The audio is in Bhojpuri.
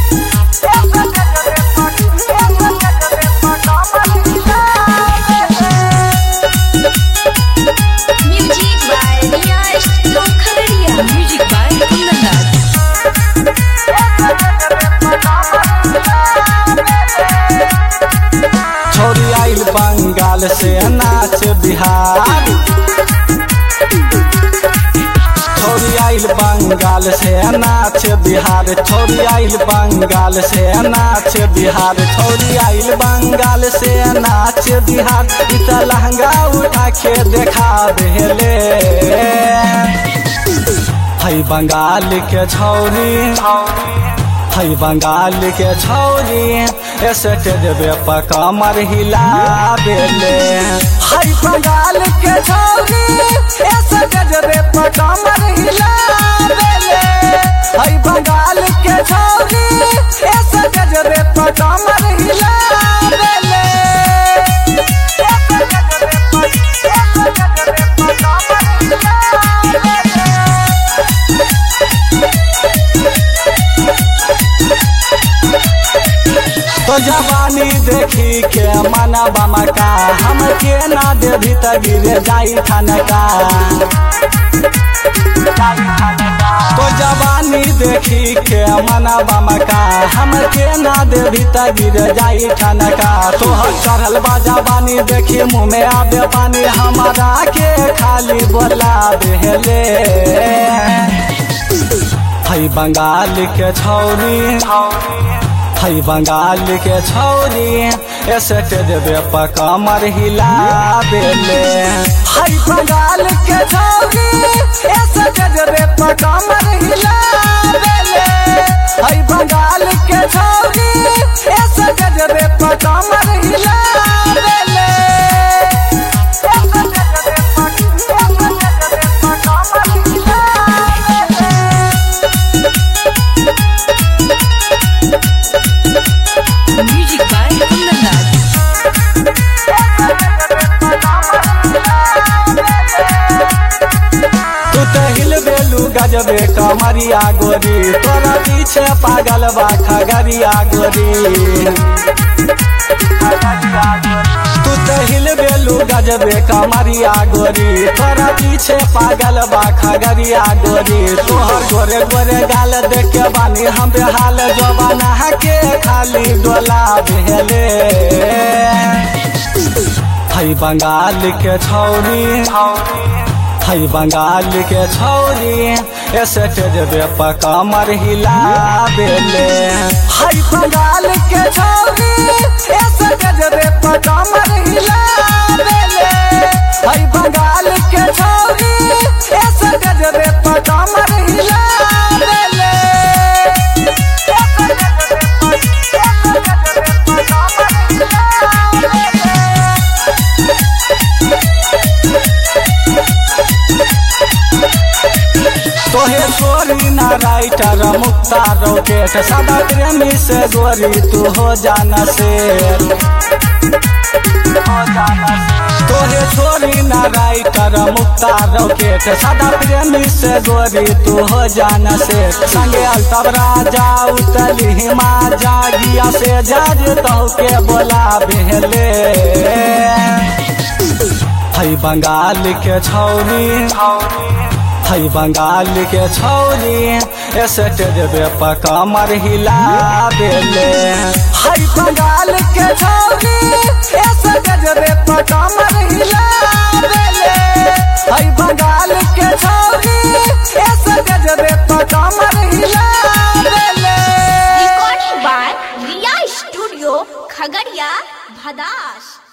Music by Riyash from Khagadiya. Music by Kundandas. छोरी आइल बंगाल से नाच बिहार छोरी आइल बंगाल से नाच बिहार छोरी आइल बंगाल से नाच बिहार छोरी आइल बंगाल से नाच बिहार इ त लहंगा उठा के देखा देले है बंगाल के छौरी है बंगाल के छौरी स्टेज पे कमर हिला देले है बंगाल के छौरी स्टेज पे कमर हिला देले है बंगाल के छौरी स्टेज पे कमर हिला देले तो जवानी देखी के मना बामा का हम के ना देवी त गिरे जाई ठनका तो जवानी देखी के मना बामा का हम के ना देवी त गिरे जाई ठनका तो चढ़ल बा जवानी देखी मुँह में आबे पानी हमारा के खाली बोला देले है बंगाल के छौरी है बंगाल के छौरी स्टेज पे कमर हिला देले है बंगाल के छौरी स्टेज पे कमर हिला देले है बंगाल के छौरी स्टेज पे कमर हिला देले Music by Kundandas. तू तो हिलबेलू गजबे कमरिया गोरी तोरा पीछे पागल बा खगरिया गोरी तू तो हिलबेलू गजबे कमरिया गोरी तोरा पीछे पागल बा खगरिया गोरी तोहर गोरे गोरे गाल देख के बानी हम बेहाल जवाना के खाली डोला भेले है बंगाल के छौरी है बंगाल के छौरी स्टेज पे कमर हिला देले है बंगाल के छौरी स्टेज पे कमर हिला देले है बंगाल के छौरी स्टेज पे कमर हिला देले तोहे छोरी ना राइटर मुक्ता रॉकेट सदा प्रेमी से गोरी तू हो जाना से तोहे छोरी ना राइटर मुक्ता रॉकेट सदा प्रेमी से गोरी तू हो जाना से संगे अल्तब राजा उतली हिमा जागिया से जज तो के बोला भेले है बंगाल के छौरी है बंगाल के छौरी स्टेज पे कमर हिला देले है बंगाल के छौरी स्टेज पे कमर हिला देले है बंगाल के छौरी स्टेज पे कमर हिला देले Recording by Riya Studio, Khagadiya, Bhadash.